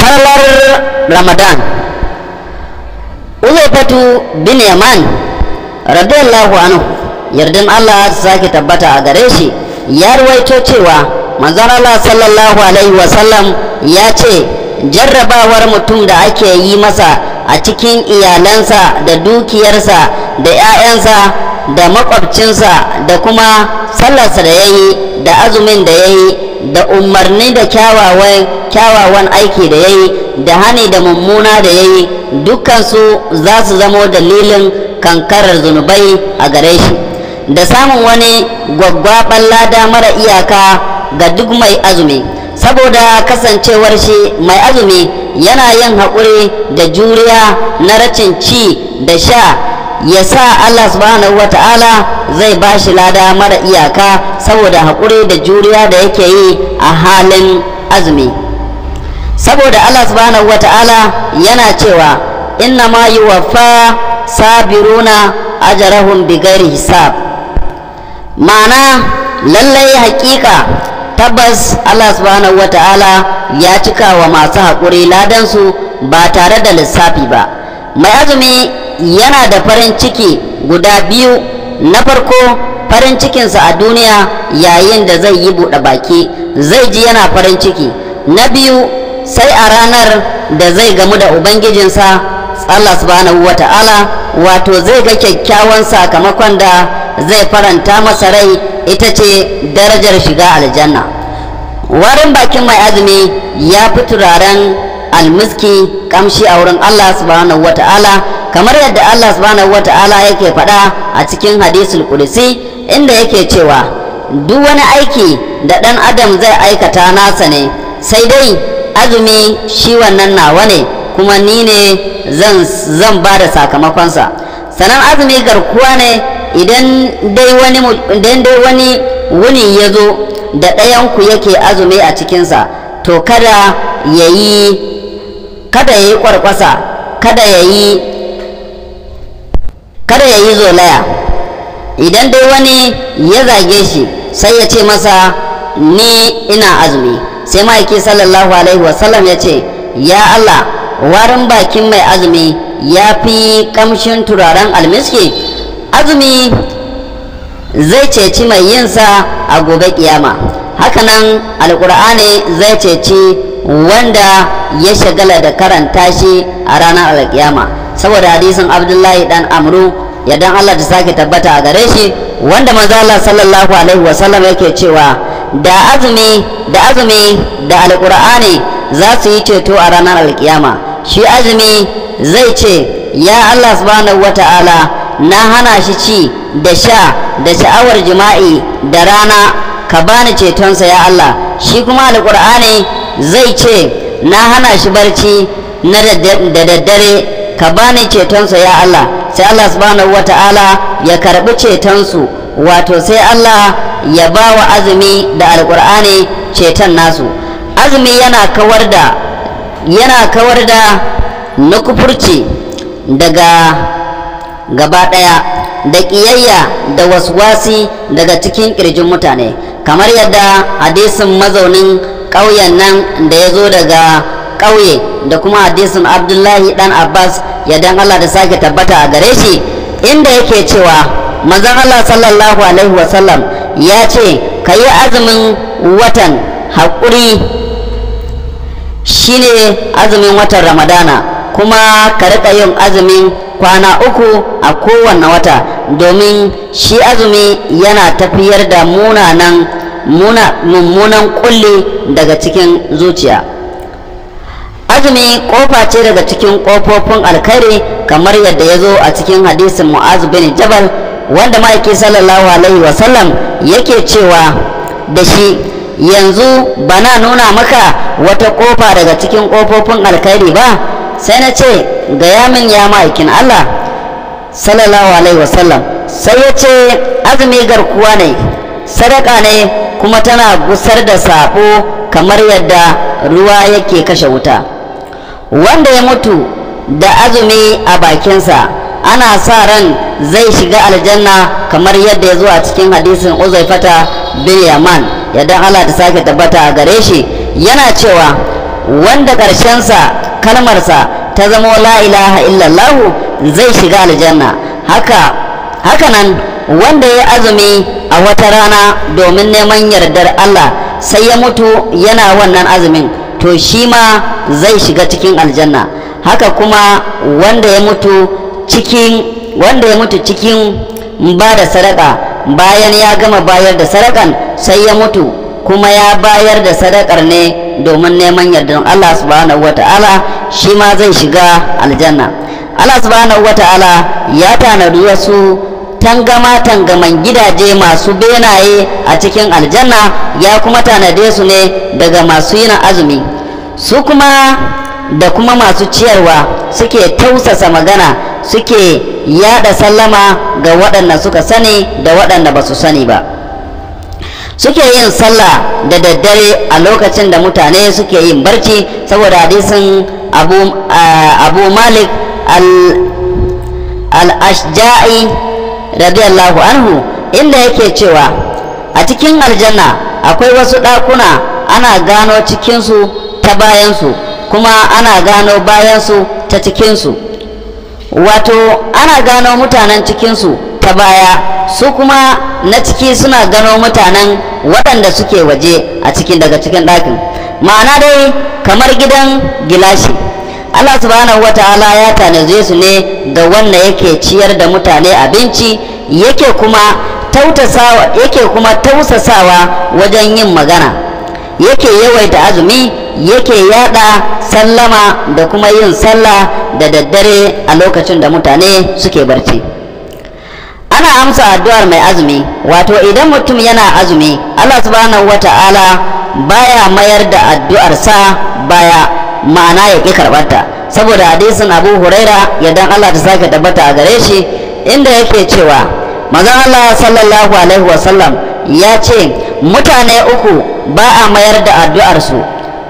falalar ramadan uzaifatu bin yaman radiyallahu anhu yardan allah ta sake tabbata a gare shi ya ruwaito cewa manzon allah sallallahu alaihi wasallam ya ce jarrabawar mutum da ake yi masa a cikin iyalansa da dukiyarsa da 'ya'yansa da makwabcinsa da kuma sallarsa da ya yi da azumin da ya yi da umarni da kyawawan aiki da ya yi da hani da mummuna da ya yi dukkansu za su zamo dalilin kankarar zunubai a gare shi da samun wani gwaggwaɓar lada mara iyaka ga duk mai azumi saboda kasancewar shi mai azumi yana yin haƙuri da juriya na racin ci da sha ya sa Allah subhanahu wa ta'ala zai ba shi lada mara iyaka saboda haƙuri da juriya da yake yi a halin azumi saboda Allah subhanahu wa ta'ala yana cewa inna ma yi wafa sabiruna ajarahum bigari hisab ma'ana lallai haƙiƙa tabbas Allah subhanahu wa ta'ala ya cika wa masu haƙuri ladansu ba tare da lissafi ba mai azumi yana da farin ciki guda biyu na farko farin cikinsa a duniya yayin da zai yi buɗe baki zai ji yana farin ciki na biyu sai a ranar da zai gamu da ubangijinsa Allah subhanahu wa ta'ala wato zai ga kyakkyawan sakamakon da zai faranta masa rai ita ce darajar shiga aljanna warin bakin mai azumi ya fi turaren almiski kamshi a wurin Allah subhanahu wa ta'ala kamar yadda Allah subhanahu wa ta'ala yake faɗa a cikin hadisul kudusi inda yake cewa duk wani aiki da ɗan adam zai aikata nasa ne sai dai azumi shi wannan nawa ne kuma ni ne zan ba da sakamakonsa sannan azumi garkuwa ne idan dai wani idan dai wani wuni ya zo da ɗayanku yake azumi a cikinsa to kada ya yi kada ya yi ƙwarƙwasa kada ya yi kada ya yi zolaya idan dai wani ya zage shi sai ya ce masa ni ina azumi sai ma'aiki sallallahu alaihi wasallam ya ce ya Allah warin bakin mai azumi ya fi kamshin turaren almiski azumi zai ceci mai yinsa a gobe kiyama hakanan alkur'ani zai ceci wanda ya shagala da karanta shi a ranar alkiyama saboda hadisin abdullahi dan amru yadan allah ta sake tabbata a gare shi wanda manzo allah sallallahu alaihi wasallam yake cewa da azumi da azumi da alkur'ani za su yi ceto a ranar alkiyama shi azumi zai ce ya allah subhanahu wata'ala na hana shi ci da sha da sha'awar jima'i da rana ka bani cetonsa ya Allah shi kuma alƙur'ani zai ce na hana shi barci na da daddare ka bani cetonsa ya Allah sai Allah subhanahu wata'ala ya karbi cetonsu wato sai Allah ya ba wa azumi da alƙur'ani ceton nasu azumi yana kawar da yana kawar da nukufurci daga gaba ɗaya da ƙiyayya da waswasi daga cikin ƙirjin mutane kamar yadda hadisin mazaunin ƙauyen nan da ya zo daga ƙauye da kuma hadisin abdullahi dan abbas yadda allah da sake tabbata a gare shi inda yake cewa manzon allah sallallahu alaihi wasallam ya ce ka yi azumin watan haƙuri shine azumin watan ramadana kuma ka riƙa yin azumin kwana uku a kowane wata domin shi azumi yana tafiyar da munanan muna mummunan kulli daga cikin zuciya azumi kofa ce daga cikin kofofin alkhairi kamar yadda ya zo a cikin hadisin mu'az bin jabal wanda ma'aiki sallallahu alaihi wasallam yake cewa da shi yanzu bana nuna maka wata kofa daga cikin kofofin alkhairi ba sai na ce gaya min ya ma'aikin Allah sallallahu alaihi wasallam sai ya ce azumi garkuwa ne sadaka ne kuma tana gusar da sabo kamar yadda ruwa yake kashe wuta wanda ya mutu da azumi a bakinsa ana sa ran zai shiga aljanna kamar yadda ya zo a cikin hadisin uzaifata bin yaman yadda Allah ta sake tabbata a gare shi yana cewa wanda ƙarshensa kalmarsa ta zama la ilaha illallahu zai shiga aljanna haka hakanan wanda ya azumi a wata rana domin neman yardar Allah sai ya mutu yana wannan azumin to shi ma zai shiga cikin aljanna haka kuma wanda ya mutu cikin wanda ya mutu cikin ba da sadaka bayan ya gama bayar da sadakan sai ya mutu kuma ya bayar da sadakar ne domin neman yardar Allah subhanahu wata'ala shi ma zai shiga aljanna Allah subhanahu wata'ala ya tanadi wasu tangama tangaman gidaje masu benaye a cikin aljanna ya kuma tanade su ne daga masu yin azumi su kuma da kuma masu ciyarwa suke tausasa magana suke yada sallama ga waɗanda suka sani da waɗanda ba su sani ba suke yin sallah da daddare a lokacin da mutane suke yin barci saboda hadisin abu, abu malik al-ashja'i radiyallahu anhu inda yake cewa a cikin aljanna akwai wasu ɗakuna ana gano cikinsu ta bayansu kuma ana gano bayansu ta cikinsu wato ana gano mutanen cikinsu ta baya su kuma na ciki suna gano mutanen waɗanda suke waje a cikin daga cikin ɗakin ma'ana dai kamar gidan gilashi Allah subhanahu wa ta'ala ya tanaje su ne ga wanda yake ciyar da mutane abinci yake kuma tautasawa yake kuma tausasawa wajen yin magana yake yawaita azumi yake yada sallama da kuma yin sallah da daddare a lokacin da mutane suke barci ana amsa addu'ar mai azumi wato idan mutum yana azumi Allah subhanahu wata'ala baya mayar da addu'arsa baya ma'ana ya ƙi karɓarta saboda hadisin abu huraira yadda Allah ta sake tabbata a gare shi inda yake cewa mazan Allah sallallahu alaihi wasallam ya ce mutane uku ba a mayar da addu'arsu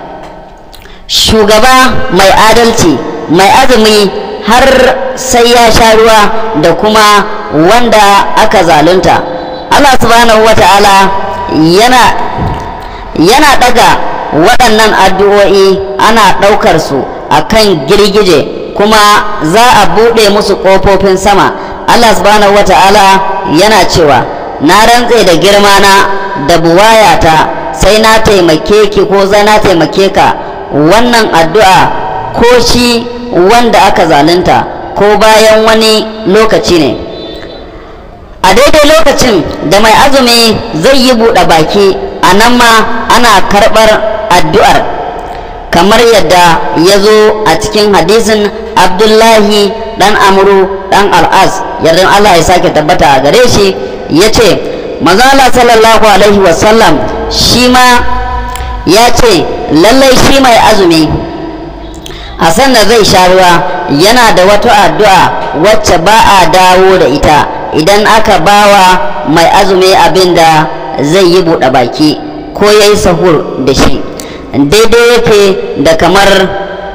shugaba mai adalci mai azumi har sai ya sha ruwa da kuma wanda aka zalunta Allah subhanahu wa ta'ala yana yana daga waɗannan addu'o'i ana ɗaukar su a kan girgije kuma za a buɗe musu ƙofofin sama Allah subhanahu wa ta'ala yana cewa na rantse da girmana da buwayata sai na taimake ki ko za na taimake ka wannan addu'a ko shi wanda aka zalunta ko bayan wani lokaci ne a daidai lokacin da mai azumi zai yi buɗe baki a nan ma ana karɓar addu'ar kamar yadda ya zo a cikin hadisin abdullahi dan amuru dan al'az yardan allah ya sake tabbata a gare shi ya ce mazala sallallahu alaihi wasallam shi ma ya ce lallai shi mai azumi a da zai sha ruwa yana da wata addu'a wacce ba a dawo da ita idan aka bawa mai azumi abin da zai yi buɗe baki ko ya yi sahur da shi daidai yake da kamar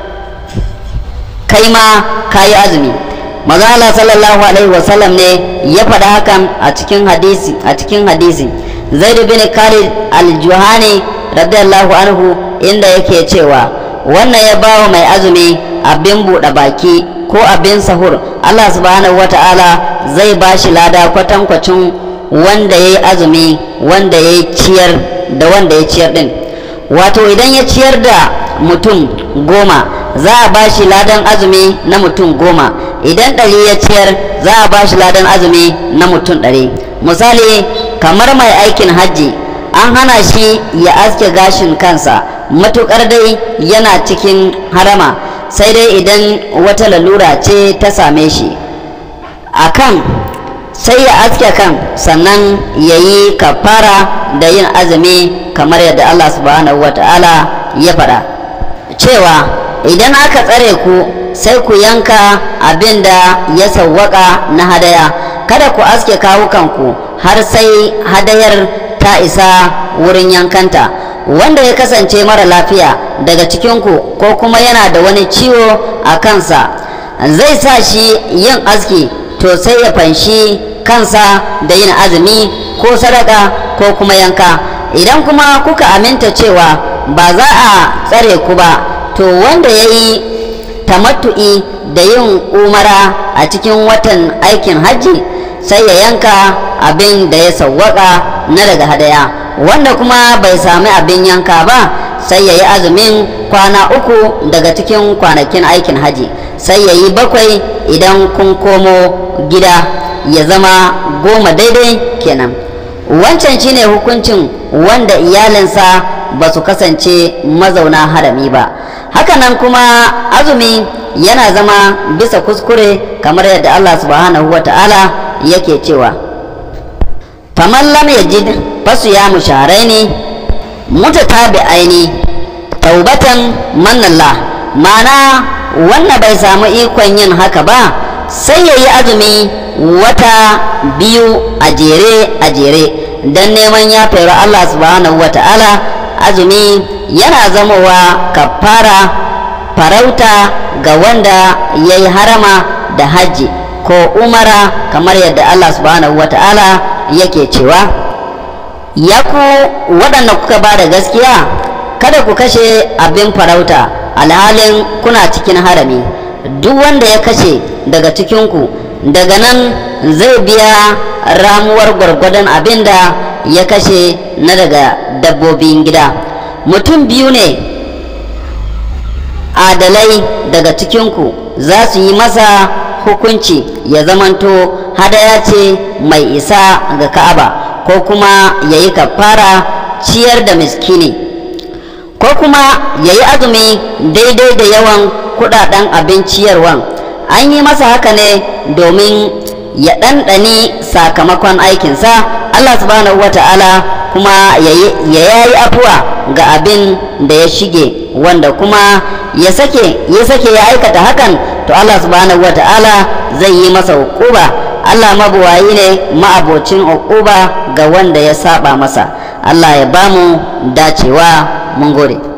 kai ma ka yi azumi maza Allah sallallahu alaihi wasallam ne ya faɗa hakan a cikin hadisi a cikin hadisi zaid bin khalid al-juhani radiyallahu anhu inda yake cewa wannan ya bawa mai azumi abin buɗe baki ko abin sahur Allah subhanahu wata'ala zai ba shi lada kwatankwacin wanda ya yi azumi wanda ya ciyar da wanda ya ciyar din wato idan ya ciyar da mutum goma za a ba shi ladan azumi na mutum goma idan ɗari ya ciyar za a ba shi ladan azumi na mutum ɗari misali kamar mai aikin hajji an hana shi ya aske gashin kansa matuƙar dai yana cikin harama sai dai idan wata lalura ce ta same shi akan sai ya aske kan sannan ya yi kafara da yin azumi kamar yadda Allah subhanahu wa ta'ala ya faɗa cewa idan aka tsare ku sai ku yanka abin da ya sawwaka na hadaya kada ku aske kawukanku har sai hadayar ta isa wurin yankanta wanda ya kasance mara lafiya daga cikinku ko kuma yana da wani ciwo a kansa zai sa shi yin aski to sai ya fanshi kansa da yin azumi ko sadaka ko kuma yanka idan kuma kuka aminta cewa ba za a tsare ku ba to wanda ya yi tamattu'i da yin umara a cikin watan aikin hajji sai ya yanka abin da ya sawwaka na daga hadaya wanda kuma bai sami abin yanka ba sai ya yi azumin kwana uku daga cikin kwanakin aikin hajji sai ya yi bakwai idan kun komo gida ya zama goma daidai kenan wancan shine hukuncin wanda iyalinsa ba su kasance mazauna harami ba hakanan kuma azumi yana zama bisa kuskure kamar yadda Allah subhanahu wa ta'ala yake cewa faman lam yajid fasu ya musharaini mutatabi'aini taubatan manallah ma'ana wanda bai samu ikon yin haka ba sai ya yi azumi wata biyu a jere a jere don neman ya fero Allah subhanahu wa ta'ala azumi yana zamowa kafara farauta ga wanda ya yi harama da hajji ko umara kamar yadda Allah subhanahu wa ta'ala yake cewa ya ku waɗanda kuka ba da gaskiya kada ku kashe abin farauta alhalin kuna cikin harami duk wanda ya kashe daga cikinku daga nan zai biya ramuwar gwargwadon abin da ya kashe na daga dabbobin gida mutum biyu ne adalai daga cikinku za su yi masa hukunci ya zamanto hadaya ce mai isa ga ka'aba ko kuma ya yi kafara ciyar da miskini ko kuma ya yi azumi daidai da yawan kudaden abin ciyarwan an yi masa haka ne domin ya ɗanɗani sakamakon aikinsa allah subhanahu wa ta'ala kuma ya yayi afuwa ga abin da ya shige wanda kuma ya sake ya sake ya aikata hakan to Allah subhanahu ta'ala zai yi masa hukuba Allah mabuwayi ne ma'abocin hukuba ga wanda ya saba masa Allah ya bamu dacewa mun gode